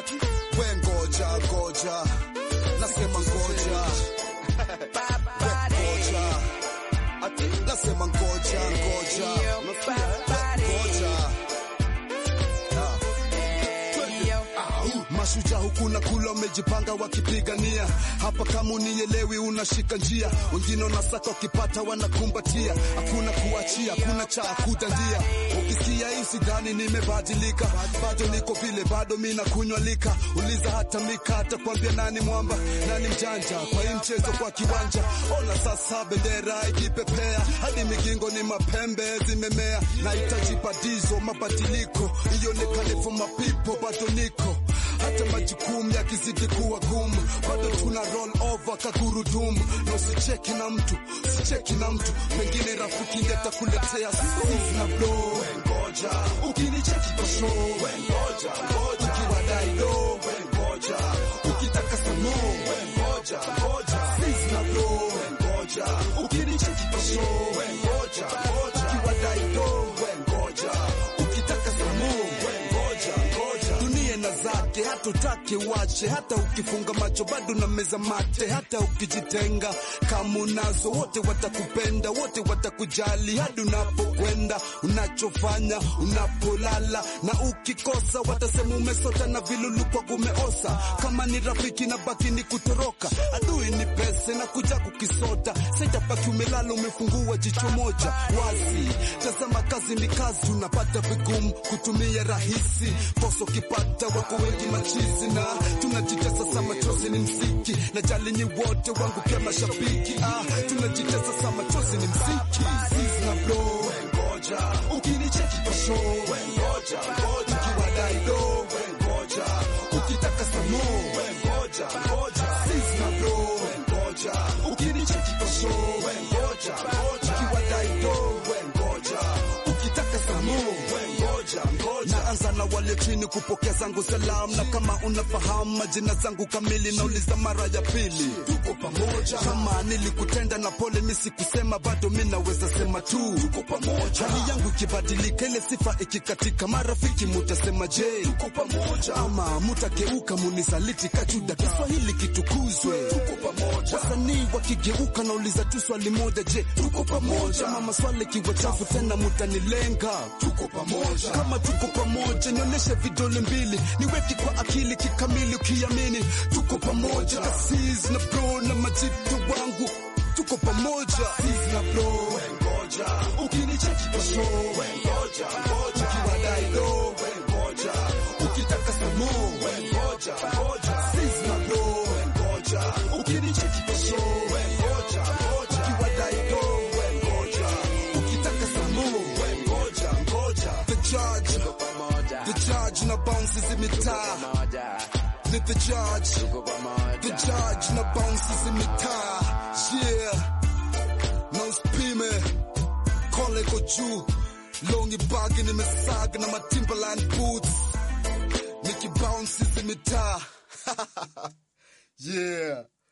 ati we ngoja ngoja nasema ngoja we ngoja ati nasema ngoja ngoja ngoja Ah. Au, Mashujaa huku na kula wamejipanga wakipigania hapa, kama unielewi unashika njia, wengine unasaka wakipata wanakumbatia, hakuna kuachia, hakuna cha kudandia. Ukisikia hii sidhani nimebadilika, bado niko vile, bado mi nakunywa lika. Uliza hata Mika atakwambia nani mwamba, nani mjanja kwa hii mchezo kwa kiwanja. Ona sasa bendera ikipepea, hadi migingo ni mapembe zimemea, nahitaji badizo, mabadiliko ionekane for my people, bado niko hata majukumu yakizidi kuwa gumu, bado tuna roll over kagurudumu, na usicheki na mtu, sicheki na mtu, pengine rafiki ndiye atakuletea sisi na blow. Ngoja ukinicheki kwa show, ngoja ngoja, ukiwadai do, ngoja ukitaka samo, ngoja ngoja, sisi na blow, ngoja ukinicheki kwa show, ngoja ngoja, ukiwadai do, ngoja ukitaka samo, ngoja ngoja dunia na zake, hata utake wache, hata ukifunga macho bado na meza mate, hata ukijitenga kama unazo, wote watakupenda, wote watakujali hadi unapokwenda, unachofanya, unapolala, na ukikosa watasema umesota na vilulu kwa kumeosa. Kama ni rafiki na baki ni kutoroka, adui ni pesa na kuja kukisota, sitabaki umelala umefungua jicho moja wazi. Tazama kazi ni kazi, unapata vigumu kutumia rahisi, kosa ukipata wako wengi machizi, na tunajitesa sasa, machozi ni mziki, na jali nyi wote wangu pia mashabiki, ah, tunajitesa sasa, machozi ni mziki, sisi na blow, ngoja ukinicheki kwa show, ngoja ngoja, ukiwadai do, ngoja ukitaka samo, ngoja ngoja, sisi na blow, ngoja ukinicheki kwa show, ngoja ngoja, ukiwadai do, ngoja ukitaka samo, ngoja ngoja. Naanza na wale chini kupokea zangu salamu, na kama unafahamu majina zangu kamili, nauliza mara ya pili, tuko pamoja. Kama nilikutenda na pole, mi sikusema bado, mi naweza sema tu tuko pamoja. Hali yangu ikibadilika, ile sifa ikikatika, marafiki mutasema je, tuko pamoja, ama mutakeuka munisaliti kachuda, Kiswahili kitukuzwe, tuko pamoja. Wasanii wakigeuka, nauliza tu swali moja, je, tuko pamoja? Mama swali kiwa chafu tena, mutanilenga, tuko pamoja. Kama tuko pamoja, nionyeshe vidole mbili, niweke kwa akili kikamili, ukiamini tuko pamoja. Aziz na bro na majitu wangu, tuko pamoja. Aziz na bro, ngoja ukinicheki kwa show, ngoja ngoja, ukiwadai do, ngoja ukitaka samo, ngoja ngoja. Aziz na bro, ngoja ukinicheki kwa show, ngoja ngoja, ukiwadai do, ngoja ukitaka samo, ngoja ngoja. The judge The judge na bounces in mitaa. Ni the judge. The judge na bounces in mitaa. Yeah. Na usipime. Kole iko juu. Longi bagi nimesaga na matimberland boots. Niki bounces in mitaa. Yeah.